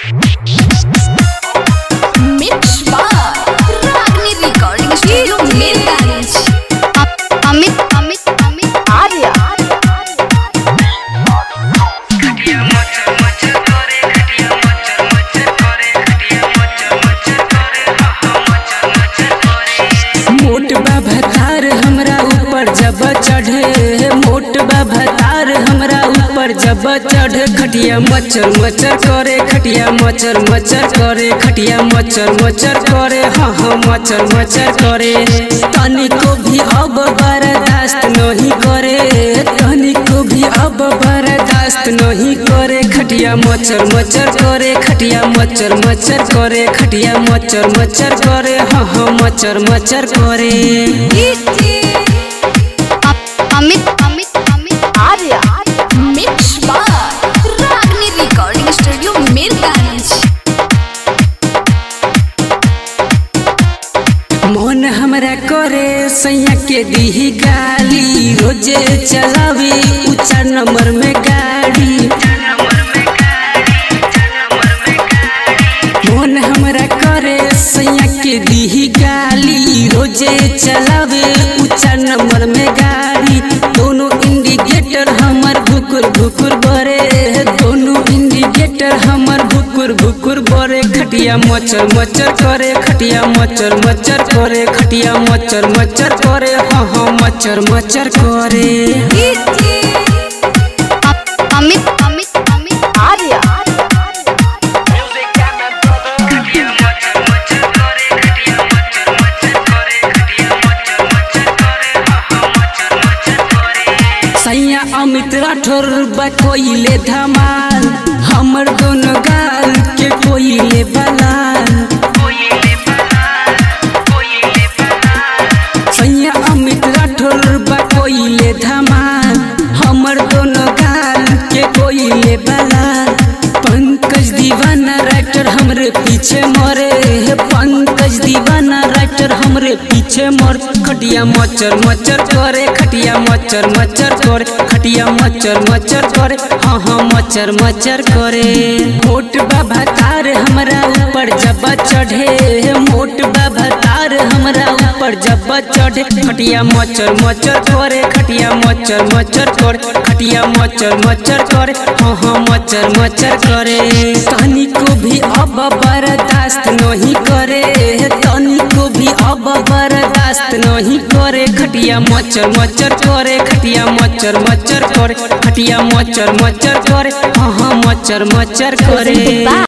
Mix by Ragni Recording Studio, Mirgans. Amit Amit Amit Arya मोट बा भतार हमरा ऊपर जब चढ़े मोट बा भतार हमरा ऊपर जब चढ़े खटिया मचर मचर करे खटिया मचर मचर करे खटिया मचर मचर करे हाँ हाँ मचर मचर करे तनिको भी अब बर्दाश्त नहीं करे तनिको भी अब बर्दाश्त नहीं करे खटिया मचर मचर करे खटिया मचर मचर करे खटिया मचर मचर करे हाँ हाँ मचर मचर करे Amit Amit Amit Arya Mix by Ragni Recording Studio, Mirgans. मन हमरा करे सैया के दीही गाली रोजे चलावी ऊंचा नंबर में गाड़ी मन हमरा करे सैया के दीही गाली रोजे चलावे ऊंचा नंबर में गाड़ी दोनों इंडिकेटर हमर भुकुर भुकुर बरे दोनों इंडिकेटर हमर भुकुर भुकुर बरे खटिया मचर मचर करे खटिया मचर मचर करे खटिया मचर मचर करे हाँ हाँ मचर मचर करे अमित अमित अमित आर्या सैया अमित राठौर बा कोइले धमाल हमर दोनों गाल के कोइले बलाल सैया अमित राठौर बा कोइले धमाल हमर दोनों गाल के कोइले बलाल पंकज दीवाना राइटर हमरे पीछे मरे हे पंकज दीवाना राइटर हमरे पीछे मर खटिया मचर मचर करे खटिया मचर मचर करे खटिया मचर मचर करे हाँ हाँ मचर मचर करे मोट बा भतार हमरा ऊपर जब चढ़े मोट बा भतार हमरा ऊपर जब चढ़े खटिया मचर मचर करे खटिया मचर मचर करे खटिया मचर मचर करे हाँ हाँ मचर मचर करे तनिको भी अब बर्दाश्त नहीं करे तनिको भी अब बर्दाश्त नहीं करे खटिया मचर मचर करे खटिया मचर मचर करे खटिया मचर मचर करे हाँ हाँ मचर मचर करे